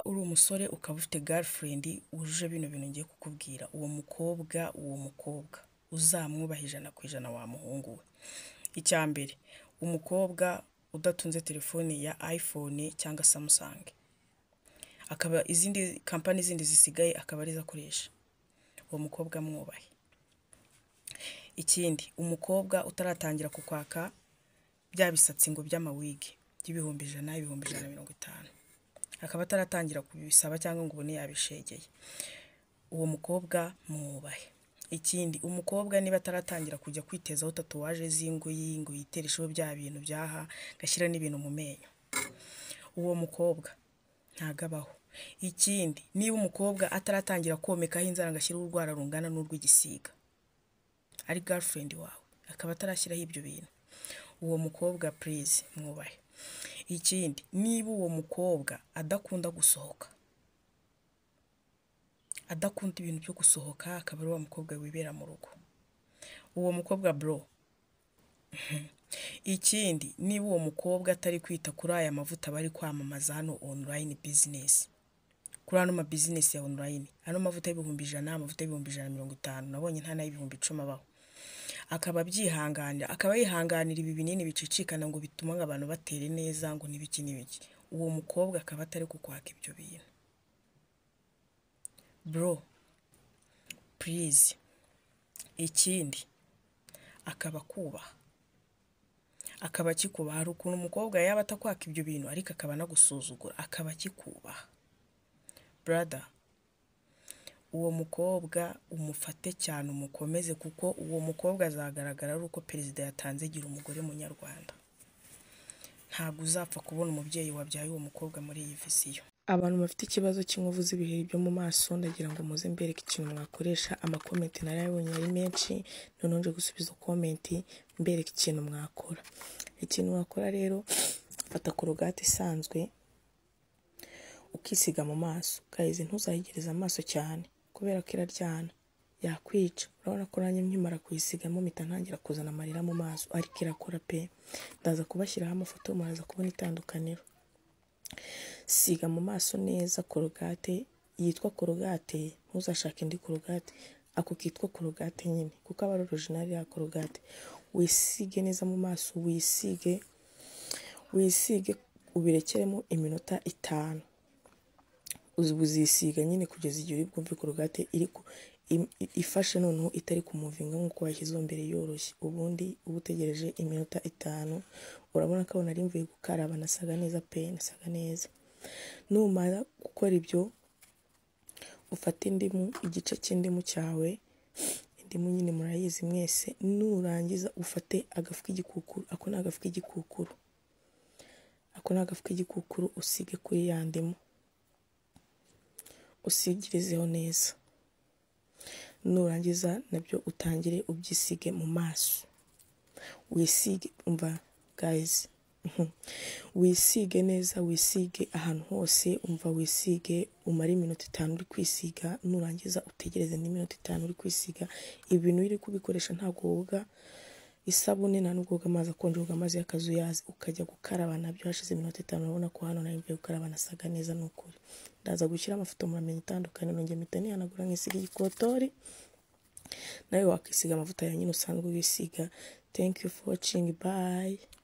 uri umusore ukaba ufite garifurendi wujuje bino bintu ngiye kukubwira, uwo mukobwa uwo mukobwa uzamwubahe ijana ku ijana wa muhungu we, icya mbere umukobwa udatunze telefoni ya ayifone cyangwa samusange, akaba izindi kampani zindi zisigaye akaba arizo akoresha, uwo mukobwa mwubahe. Ikindi umukobwa utaratangira kukwaka bya bisatsi ngo by'amawigi by'ibihumbi ijana, ibihumbi ijana na mirongo itanu, akaba ataratangira kubisaba cyangwa ngo ubone yabishegeye, uwo mukobwa mwubahe. Ikindi umukobwa niba ataratangira kujya kwitezaho tatuwaje z'ingoyi ngo yiteresheho bya bintu by'aha agashyira n'ibintu mu menyo, uwo mukobwa ntago abaho. Ikindi niba umukobwa ataratangira komekaho inzara ngo ashyireho urwara rungana n'urw'igisiga, ari garifurendi wawe akaba atarashyiraho ibyo bintu, uwo mukobwa purize mwubahe. Ikindi niba uwo mukobwa adakunda gusohoka, adakunda ibintu byo gusohoka akaba ari wa mukobwa wibera mu rugo, uwo mukobwa buro. Ikindi niba uwo mukobwa atari kwita kuri aya mavuta bari kwamamaza hano onurayini bizinesi, kuri ano mabizinesi ya onurayini, ano mavuta y'ibihumbi ijana, amavuta y'ibihumbi ijana na mirongo itanu, nabonye nta n'ay'ibihumbi icumi abaho, akaba abyihanganira, akaba yihanganira ibi binini bicicikana ngo bituma abantu batere neza ngo n'ibiki n'ibiki, uwo mukobwa akaba atari kukwaka ibyo bintu. Buro purize, ikindi akaba akubaha, akaba akikubaha, hari ukuntu umukobwa yaba atakwaka ibyo bintu ariko akaba anagusuzugura akaba akikubaha, burada uwo mukobwa umufate cyane umukomeze kuko uwo mukobwa azagaragara ari uko perezida yatanze gira umugore munyarwanda, ntabwo uzapfa kubona umubyeyi wabyaye uwo mukobwa muri iyi viziyo. Abantu bafite ikibazo cy'inkovu z'ibiheri byo mu maso ndagira ngo muze mbereke ikintu mwakoresha, amakomenti narayabonye ari menshi noneho nje gusubiza komenti mbereka ikintu mwakora. Ikintu wakora rero fata korogate isanzwe ukisiga mu maso, gayizi ntuzayegereze amaso cyane kubera ko iraryana yakwica, urabona ko nanjye nkimara kuyisigamo mpita ntangira kuzana amarira mu maso ariko irakora pe, ndaza kubashyiraho amafoto muraza kubona itandukaniro. Siga mu maso neza korogate yitwa korogate, ntuzashake indi korogate, ako kitwa korogate nyine kuko aba ari orojinari ya korogate, wisige neza mu maso, wisige wisige ubirekeremo iminota itanu, uzisiga nyine kugeza igihe uri bwumve korogate iri ifashe noneho itari kumuvinga nk'uko washyizeho mbere yoroshye, ubundi uba utegereje iminota itanu, urabona ko nari mvuye gukaraba nasaga neza pe, nasaga neza. Numara gukora ibyo ufate indimu, igice cy'indimu cyawe, indimu nyine murayizi mwese, nurangiza ufate agafu k'igikukuru, ako ni agafu k'igikukuru, ako ni agafu k'igikukuru usige kuri ya ndimu, usigirizeho neza, nurangiza nabyo utangire ubyisige mu maso, wisige umva gayizi wisige neza, wisige ahantu hose, umva wisige umare iminota itanu uri kwisiga, nurangiza utegereze n'iminota itanu uri kwisiga, ibi bintu iyo uri kubikoresha ntabwo woga isabune nta nubwo woga amazi akonje, woga amazi y'akazuyazi ukajya gukaraba nabyo hashize iminota itanu, urabona ko hano nari mvuye gukaraba nasaga neza ni ukuri, ndaza gushyira amafoto muramenya itandukaniro, njye mpita nihanagura nkisiga igikotori, nawe wakisiga amavuta yawe nyine usanzwe wisiga, thank you for watching bye.